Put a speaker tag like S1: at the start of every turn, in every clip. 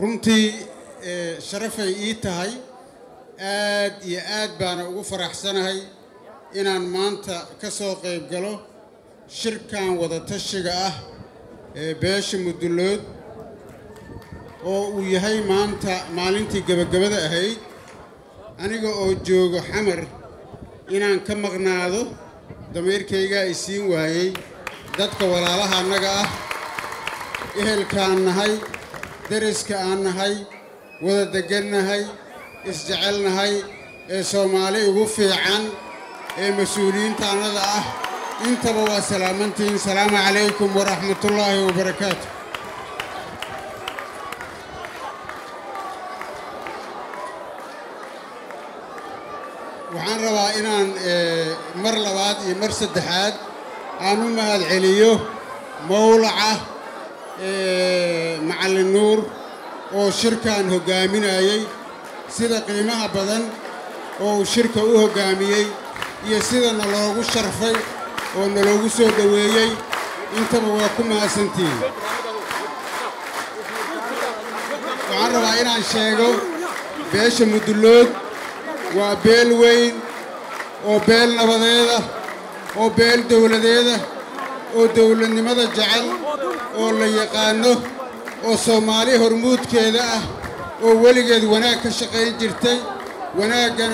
S1: runtii sharafay ii tahay aad iyo aad baana ugu faraxsanahay inaan maanta ka soo qayb galo shirkan wadatashiga ah ee beesha mudullood oo uu yahay maanta maalintii gebagabada ahayd aniga oo joogo xamar inaan ka maqnaado damiirkaygaa i siin waayey dadka walaalaha annaga ah ehelkaan nahay deriska aan nahay wada deggannahay isjecelnahay ee soomaali ugu fiican ee mas-uuliyiinta annada ah intaba waa salaamantihiin salaamu calaykum waraxmatullaahi wabarakaatu waxaan rabaa inaan mar labaad iyo mar saddexaad aan u mahad celiyo mowlaca macallin nuur oo shirkan hoggaaminayey sida qiimaha badan oo uu shirka u hoggaamiyey iyo sida naloogu sharfay oo naloogu soo dhoweeyey intaba waa ku mahadsantihiin waxaan rabaa inaan sheego beesha mudullood waa beel weyn oo beel nabadeeda oo beel dawladeeda oo dawladnimada jecel oo la yaqaanno oo soomaali hormuudkeeda ah oo weligeed wanaag ka shaqayn jirtay wanaaggana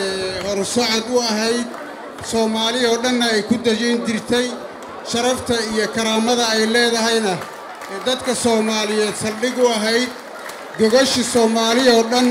S1: horsocod u ahayd soomaali oo dhanna ay ku dajin jirtay sharafta iyo karaamada ay leedahayna ee dadka soomaaliyeed saldhig u ahayd gogashi soomaali oo dhan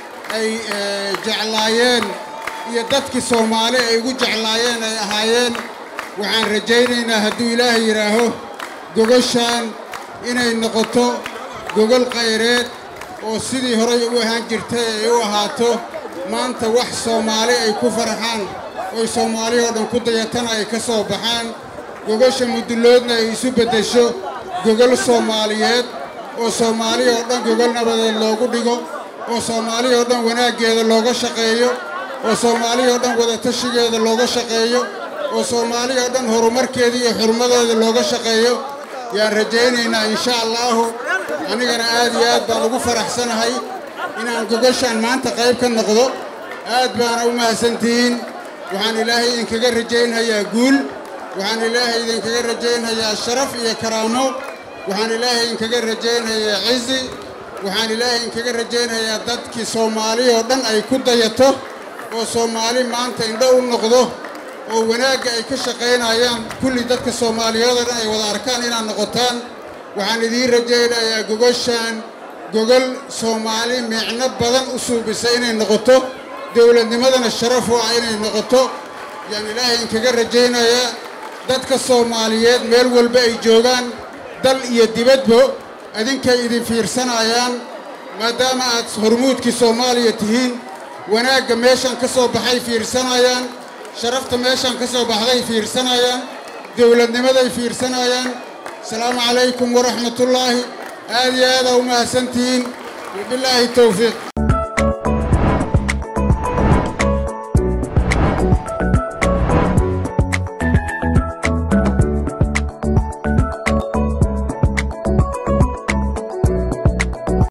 S1: ay jeclaayeen iyo dadkii soomaali ay ugu jeclaayeen ay ahaayeen waxaan rajaynaynaa hadduu ilaahay yidhaaho gogashaan inay noqoto gogol khayreed oo sidii horay u ahaan jirtay ay u ahaato maanta wax soomaali ay ku farxaan oy soomaali oo dhan ku dayatana ay ka soo baxaan gogasha mudulloodna ay isu beddesho gogol soomaaliyeed oo soomaali oo dhan gogol nabadeed loogu dhigo oo soomaali oo dhan wanaaggeeda looga shaqeeyo oo soomaali oo dhan wadatashigeeda looga shaqeeyo oo soomaali oo dhan horumarkeeda iyo xurmadeeda looga shaqeeyo yaan rajaynaynaa insha allaahu anigana aad iyo aad baan ugu faraxsanahay inaan gogashaan maanta qayb ka noqdo aad baana u mahadsantihiin waxaan ilaahay idinkaga rajaynhayaa guul waxaan ilaahay idinkaga rajaynhayaa sharaf iyo karaamo waxaan ilaahay idinkaga rajaynhayaa cizi waxaan ilaahay idinkaga rajaynhayaa dadkii soomaali oo dhan ay ku dayato oo soomaali maanta indho u noqdo oo wanaagga ay ka shaqaynayaan kulli dadka soomaaliyeed oo dhan ay wada arkaan inaad noqotaan waxaan idiin rajaynayaa gogashaan gogol soomaali micno badan u suubisa inay noqoto dowladnimadana sharaf u ah inay noqoto yaan ilaahay idinkaga rajaynayaa dadka soomaaliyeed meel walba ay joogaan dal iyo dibadba idinkay idin fiirsanayaan maadaama aad hormuudkii soomaaliya tihiin wanaagga meeshan ka soo baxay fiirsanayaan sharafta meeshan ka soo baxday fiirsanayaan dowladnimaday fiirsanayaan asalaamu calaykum waraxmatullaahi aad iyo aadaa u mahadsantihiin wabillaahi towfiiq